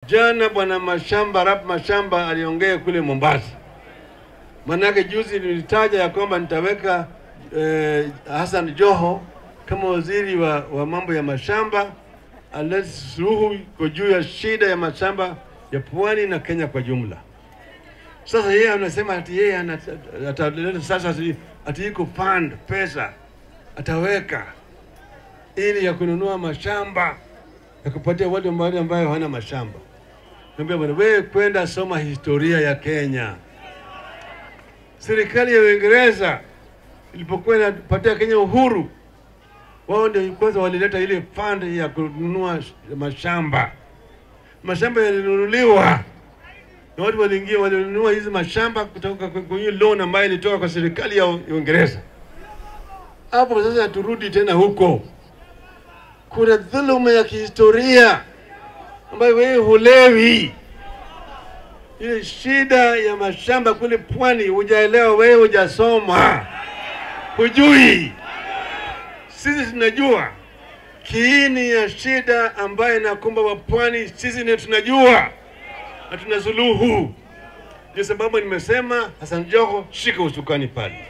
Jana bwana Mashamba, Rap Mashamba aliongea kule Mombasa. Manake juzi nilitaja ya kwamba nitaweka eh, Hassan Joho kama waziri wa, wa mambo ya mashamba alete suluhu kwa juu ya shida ya mashamba ya pwani na Kenya kwa jumla. Sasa yeye anasema ati yeye ana- ataleta sasa ati- ati iko fund pesa ataweka ili ya kununua mashamba ya kupatia wale mahali ambayo hawana mashamba. Niambia bwana, wewe kwenda soma historia ya Kenya. Serikali ya Uingereza ilipokuwa inapatia Kenya uhuru, wao ndio kwanza walileta ile fund ya kununua sh- mashamba. Mashamba yalinunuliwa na watu waliingia, walinunua hizi mashamba kutoka kwa- kwenye loan ambayo ilitoka kwa serikali ya U- Uingereza. Hapo sasa turudi tena huko, kuna dhuluma ya kihistoria ambayo wewe hulewi. Ile shida ya mashamba kule pwani hujaelewa, wewe hujasoma, hujui. Sisi tunajua kiini ya shida ambayo inakumba wapwani, sisi ndio tunajua na tuna suluhu. Ndio sababu nimesema Hassan Joho, shika usukani pale.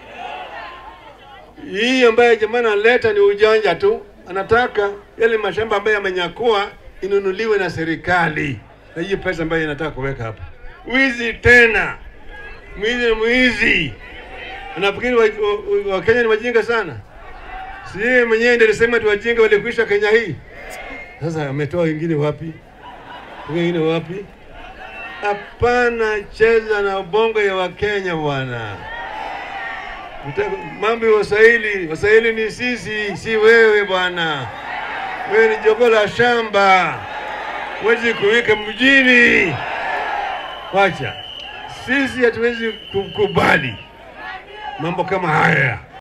Hii ambayo jamaa analeta ni ujanja tu, anataka yale mashamba ambayo yamenyakua inunuliwe na serikali, na hii pesa ambayo inataka kuweka hapa. Wizi tena, mwizi na mwizi. Unafikiri Wakenya wa, wa Wakenya ni wajinga sana? Si yeye mwenyewe ndiye alisema tu wajinga walikwisha Kenya hii. Sasa ametoa wengine wapi? Wengine wapi? Hapana, cheza na ubongo ya Wakenya bwana. Mtaka- Mambo ya Waswahili, Waswahili ni sisi, si wewe bwana. Wewe ni jogoo la shamba, huwezi kuweka mjini. Wacha sisi, hatuwezi kukubali mambo kama haya.